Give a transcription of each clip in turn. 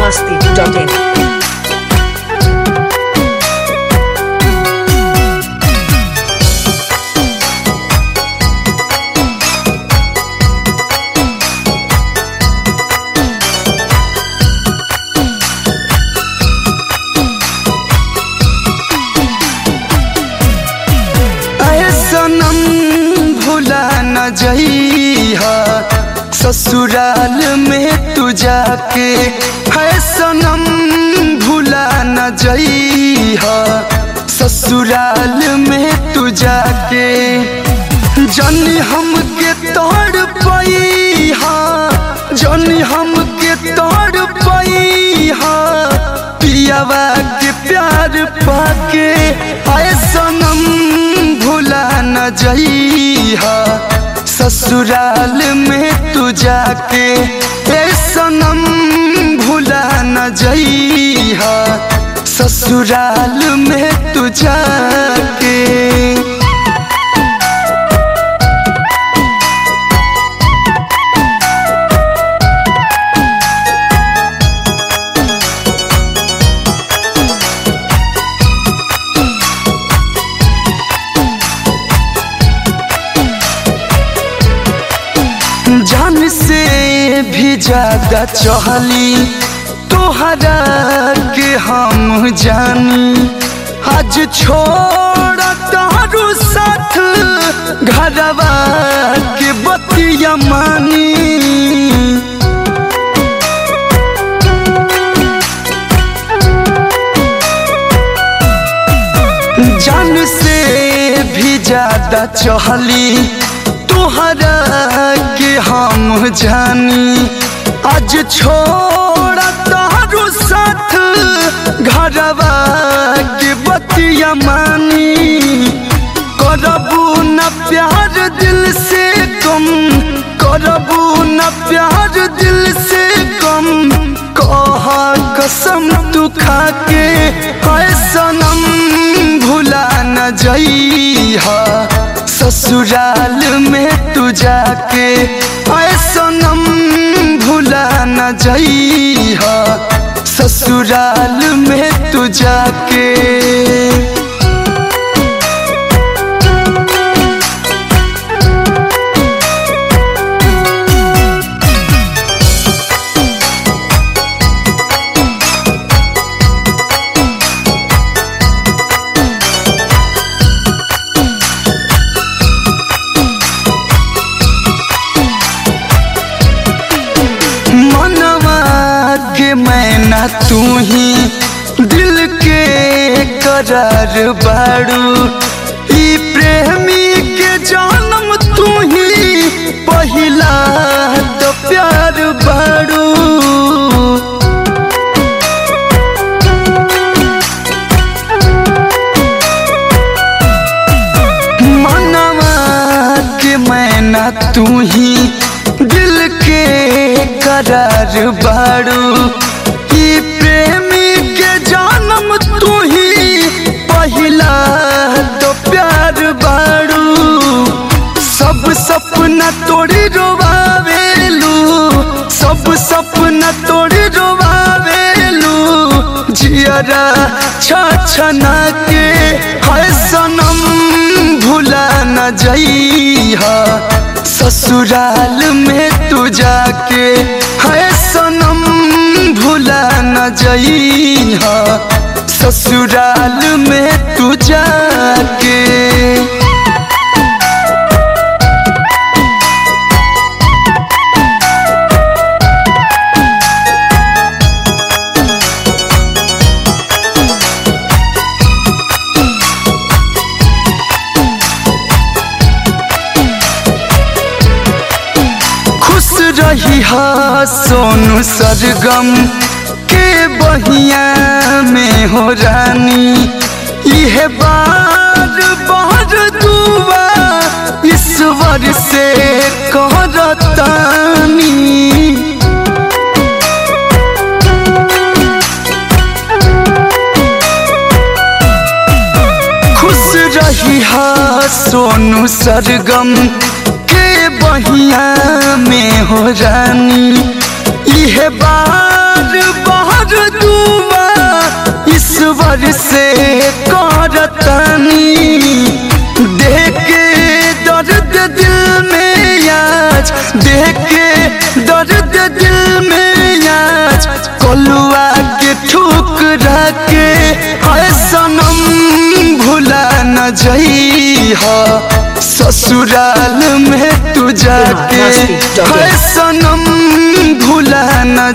masti.in. आए सनम भुला न जइहा ससुराल में तू जाके है सनम भुला न जइहा ससुराल में तू जाके जनी हमके तोड़ पैहा जनी हमके तोड़ पैहा पियावा के प्यार पाके आए सनम भुला न जइहा ससुराल में तू जाके ए सनम भुला न जइहा ससुराल में तू जाके जान से भी ज्यादा चहली तोहरा के हम जानी आज छोड़ तारू साथ घरवा के बतिया मानी जान से भी ज्यादा चहली तोहरा के हम जानी आज छोड़ तारू साथ घरवा के बतिया मानी करबू न प्यार दिल से कम करबू न प्यार दिल से कम कह कसम तू खाके है सनम भुला न जइहा ससुराल में तू जाके आए सनम भुला न जइहा ससुराल में तू जाके मनवा के मैना तू ही दिल के करार बाड़ू ई प्रेमी के जन्म तू ही पहिला तो प्यार बाड़ू मनवा के मैना तू ही दिल के करार बाड़ू ई प्रेमी के जन्म तू ही पहिला तो प्यार बाड़ू सब सपना तोड़ी रोवावेलू सब सपना तोड़ी रोवावेलू जियरा छछना के है सनम भुला न जइहा ससुराल में तू जाके है सनम भुला न जइहा ससुराल में तू जाके खुश रही हा सोनू सरगम के बहिया में हो रानी यह बार बार दुआ ईश्वर से कहरतानी खुश रही हा सोनू सरगम के बहिया में हो रानी इहे बार बार दुआ ईश्वर से करतनी देख के दर्द दिल में आज देख के दर्द दिल में आज कलुआ के ठुकरा के है सनम भुला न जइहा ससुराल में तू जाके है सनम भुला न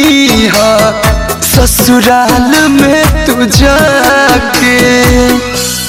जइहा ससुराल में तू जाके